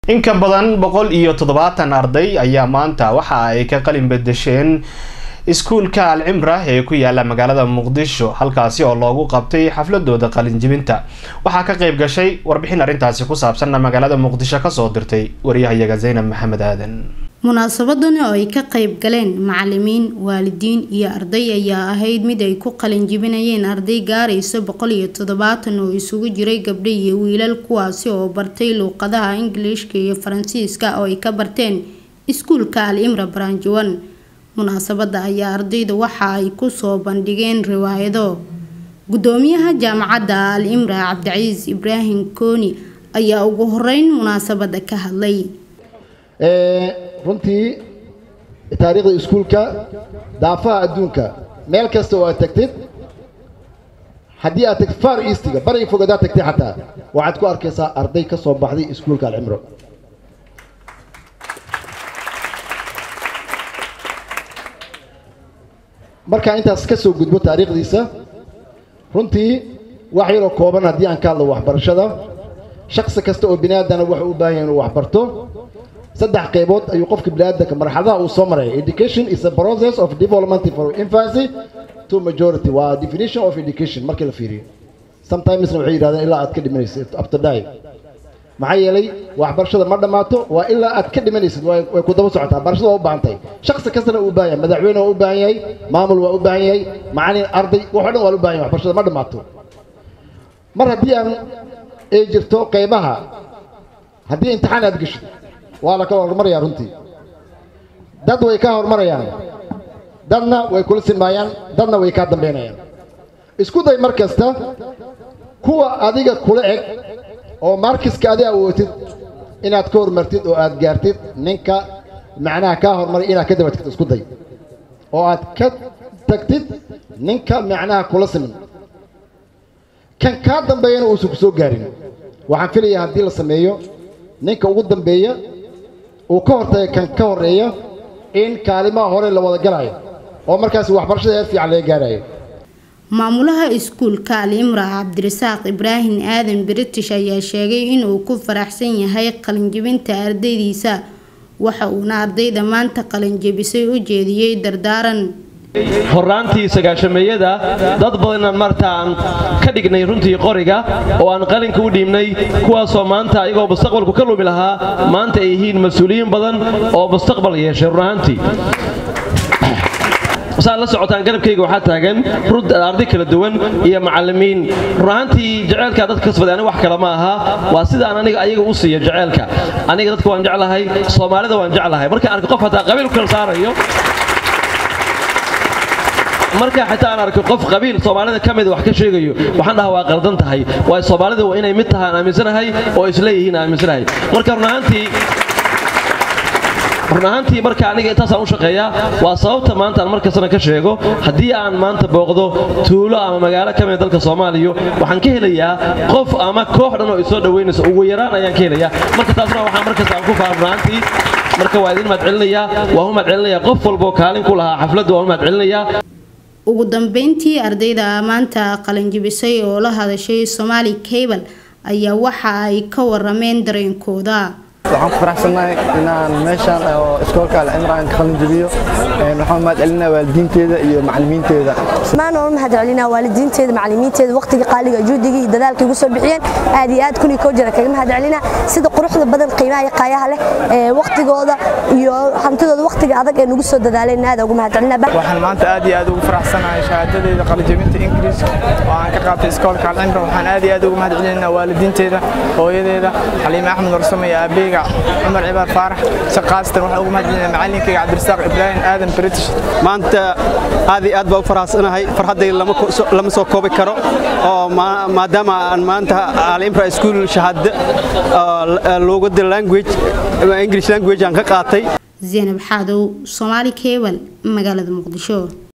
in ka badan boqol iyo toddobaatan arday ayaa maanta waxa ay ka qalin bedesheen iskuulka alcimra ee ku yaala magaalada muqdisho halkaasi oo loogu qabtay xafladooda qalinjibinta waxaa ka qayb gashay warbixin arrintaasi ku saabsanna magaalada muqdisho kasoo dirtay wariyahayaga zaynab maxamed aadan munaasabadani oo ay ka qayb galeen macalimiin waalidiin iyo arday ayaa ahayd mid ay ku qalinjibinayeen arday gaaraysa boqol iyo toddobaatan oo isugu jiray gabdho iyo wiilal kuwaasi oo bartay luuqadaha ingiliishka iyo faransiiska oo ay ka barteen iskuulka al imra baranjawan munaasabada ayaa ardayda waxa ay kusoo bandhigeen riwaayado gudoomiyaha jaamacadda al imra cabdicasiis ibraahim kooni ayaa ugu horeyn munaasabada ka hadlay runtii taariikhda iskuulka daafaha adduunka meel kasta oo aad tagtid haddii aad tagtid far eastiga bariga fog hadaad tagtid xataa waxaad ku arkaysaa arday ka soo baxday iskuulka alcimro markaa intaas ka soo gudbo taariikhdiisa runtii wax yaroo kooban haddii aan ka hadlo waxbarashada shaksi kasta oo bini aadana wuxuu u baahan yahay inuu waxbarto saddex qaybood ayuu qofka biniaadanka marxaladaha uu soo maraya education is a process of development from infancy to majority waa definition of education markii la fiiriyo sometimesna waxay yidhahdeen ilaa aad ka dhimanaysid up to die maxaa yeelay waxbarashada ma dhammaato waa ilaa aad ka dhimanaysid way ku daba socotaa barashada waa u baahan tahay shaksi kastana uu baahan yahay madaxweyne waa u baahan yahay maamul waa u baahan yahay macalin arday waxoo dhan waa u baahan yahay waxbarashada ma dhammaato mar haddii aan ay jirto qaybaha haddii imtixaan aad geshid waa la kala hormarayaa runtii dad way ka hormarayaan dadna way kula sinmaayaan dadna way kaa dambaynayaan isku day mar kasta kuwa adiga kula eg oo markiska adi awootid inaad ka hormartid oo aad gaartid ninka macnaha kaa hormaray inaad ka daba tagtid isku day oo aad ka tagtid ninka macnaha kula siman kan kaa dambeeyana uusan ku soo gaarin waxaan filayaa haddii la sameeyo ninka ugu dambeeya uu ka hortaya kan ka horreeya in kaalimaha hore la wada galaayo oo markaas waxbarashada heer fiican laga gaarayo maamulaha iskuulka al imra cabdirasaaq ibraahim aadan british ayaa sheegay inuu ku faraxsan yahay qalinjibinta ardaydiisa waxa uuna ardayda maanta qalinjibisay u jeediyey dardaaran horaantii sagaashameeyada dad badanaan marta aan ka dhignay runtii qoriga oo aan qalinka u dhiibnay kuwaasoo maanta ayagoo mustaqbalku ka lumi lahaa maanta ay yihiin mas-uuliyiin badan oo mustaqbal yeeshay run ahaantii saad la socotaan garabkayga waxaa taagan arday kala duwan iyo macalimiin run ahaantii jaceylkaa dadka kasbaday aniga wax kale ma aha waa sidaan aniga ayaga u siiyo jaceylka aniga dadka waan jeclahay soomaalida waan jeclahay markaan arko qof hataa qabiil ku kala saarayo marka xitaa aan arko qof qabiil soomaalida ka mida wax ka sheegayo waxaan dhahaa waa qaldan tahay waayo soomaalida waa inay mid tahaan aaminsanahay oo isleeyihiin aaminsanahay marka run ahaantii run ahaantii marka aniga intaasaan u shaqeeyaa waa sababta maanta aan markastana ka sheego haddii aan maanta booqdo tuulo ama magaalo ka mida dalka soomaaliya waxaan ka helayaa qof ama koox dhan oo isoo dhoweynaysa ugu yaraan ayaan ka helayaa marka taasna waxaa markasta aan ku faan run ahaantii marka waa idin mahadcelinayaa waa u mahadcelinayaa qof walboo kaalin ku lahaa xafladda waa u mahadcelinayaa ugu dambeyntii ardayda maanta qalinjibisay oo la hadashay somaali cable ayaa waxa ay ka warameen dareenkooda waxaan ku faraxsannahay inaan meeshaan oo iskoolka alcimra aan ka qalinjibiyo waxaan mahad celinaa waalidiinteeda iyo macalimiinteeda maan oo mahad celinaa waalidiinteeda macalimiinteeda waqtiga qaaliga juhdiga iyo dadaalka igu soo bixiyeen aad iyo aad kun iyo koo jira kaga mahad celinaa sida quruxda badan qiimaha iyo qaayaha leh ee waqtigooda iyo hantidooda waqtiga adag ee nagu soo dadaaleen aad ugu mahad celinaa waxaan maanta aad iyo aad ugu faraxsanahay shahaadadeeda qalinjibinta ingiriiska oo aan ka qaatay iskoolka alcimra waxaan aad iyo aad ugu mahad celinaa waalidiinteeda hooyadeeda xaliime axmed warsame iyo aabeyga cumar cibaar faarax si qaasatan waxaan ugu mahadcelinaa macallinkayga cabdirasaaq ibraahim aadan british maanta aad iyo aad baa u faraxsanahay farxaddayda lama soo koobi karo oo maadaama aan maanta alimra school shahaado luugadda language english language aan ka qaatay zaynab xaadow soomaali cable magaalada muqdisho